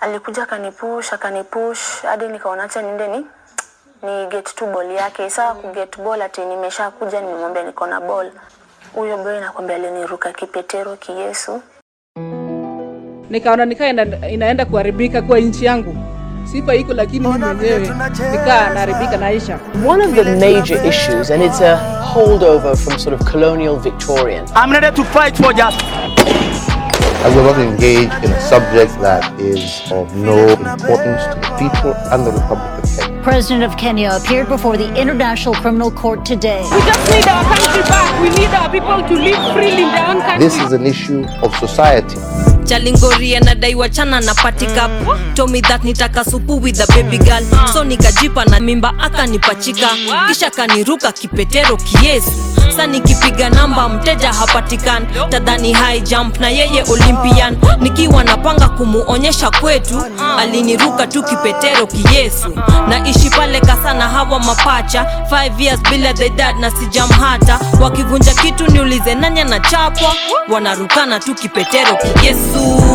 alikuja akanipush akanipush hadi nikaona acha niende ni ni get tu ball yake. Saa ku get ball ati nimesha kuja nimemwambia niko na ball. Huyo boy nakwambia aliniruka kipetero kiyesu. nikaona nikaa ina, inaenda kuharibika kwa nchi yangu. Sifa iko lakini mimi mwenyewe nikaa naharibika naisha. One of the major issues, and it's a holdover from sort of colonial Victorian, I'm ready to fight for justice. I will not engage in a subject that is of no importance to the people and the Republic of Kenya. President of Kenya appeared before the International Criminal Court today. We just need our country back. We need our people to live freely in their own country. This is an issue of society. Chalingori anadaiwa chana na patika told me that nitaka supu with the baby girl so nikajipa na mimba akanipachika kisha kaniruka kipetero kiesu sa nikipiga namba mteja hapatikani tadhani high jump na yeye olympian nikiwa napanga kumuonyesha kwetu aliniruka tu kipetero kiyesu naishi pale kasana hawa mapacha 5 years bila the dad na sijamhata wakivunja kitu niulize nanya na chapwa wanarukana tu kipetero kiyesu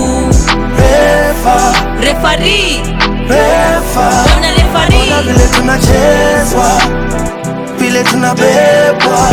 refari bwana refari vile tunachezwa vile tunabebwa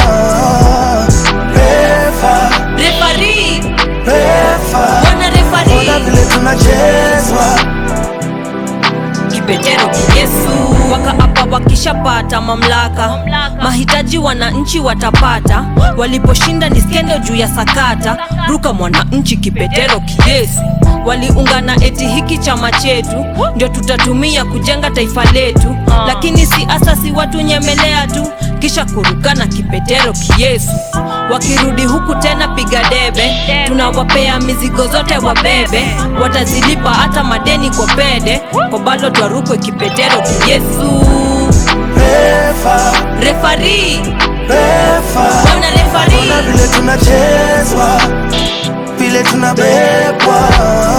refa refari refa bwana refari ona vile tunachezwa kipetero kiyesu wakaapa wakishapata mamlaka mahitaji wananchi watapata waliposhinda ni skendo juu ya sakata ruka mwananchi kipetero kiyesu waliungana eti hiki chama chetu ndio tutatumia kujenga taifa letu lakini si asasi watu nyemelea tu kisha kurukana kipetero kiyesu wakirudi huku tena piga debe tunawapea mizigo zote wabebe watazilipa hata madeni kwa pede kwa balo twarukwe kipetero kiyesu refa refari refa bwana refari ona vile tunachezwa vile tunabebwa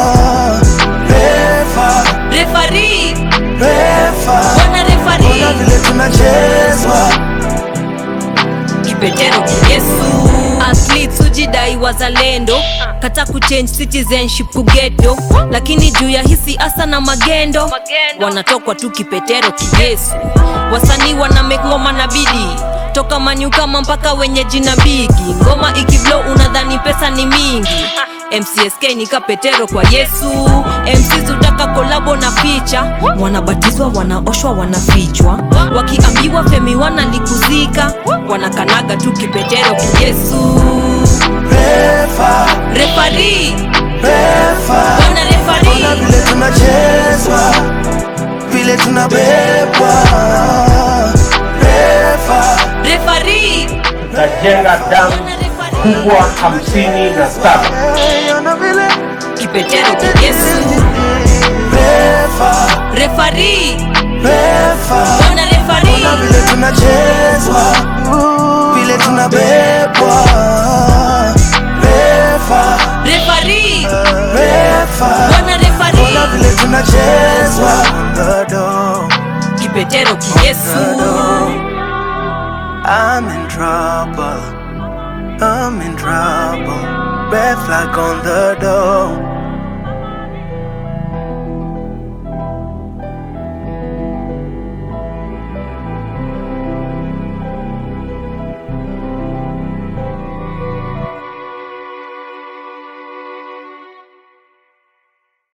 refa refari refa bwana refari ona vile tunachezwa kipetero kiyesu athletes hujidai wazalendo kata kuchange citizenship kugeto lakini juu ya hisi asa na magendo wanatokwa tu kipetero kiyesu wasanii wana make ngoma na bidii toka manyukama mpaka wenye jina bigi ngoma ikiblo unadhani pesa ni mingi mcsk ni kapetero kwa yesu mcs utaka kolabo na picha wanabatizwa wanaoshwa wanafichwa wakiambiwa femi wanalikuzika wanakanaga tu kipetero kiyesu refa refari refa bwana refari ona vile tunachezwa vile tunabebwa refa refari tajenga damu bwana refari kubwa hamsini na saba Hey, ona vile kipetero kiyesu refa refari refa bwana refari ona vile tunachezwa vile tunabebwa refa refari refa bwana refari ona vile tunachezwa Dodo, kipetero kiyesu I'm in trouble I'm in trouble red flag on the door